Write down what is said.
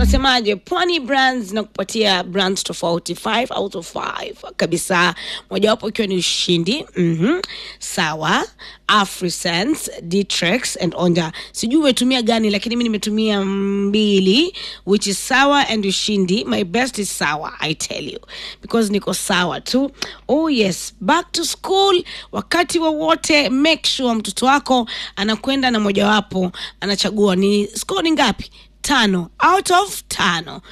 wanasemaje pwani brands na kupatia brands tofauti 5 out of 5 kabisa mojawapo ikiwa ni ushindi mm-hmm. sawa afrisense dtrex and onda sijui umetumia gani lakini mi nimetumia mbili which is sawa and ushindi my best is sawa i tell you because niko sawa tu oh yes back to school wakati wowote make sure mtoto wako anakwenda na mojawapo anachagua ni score ni ngapi tano out of tano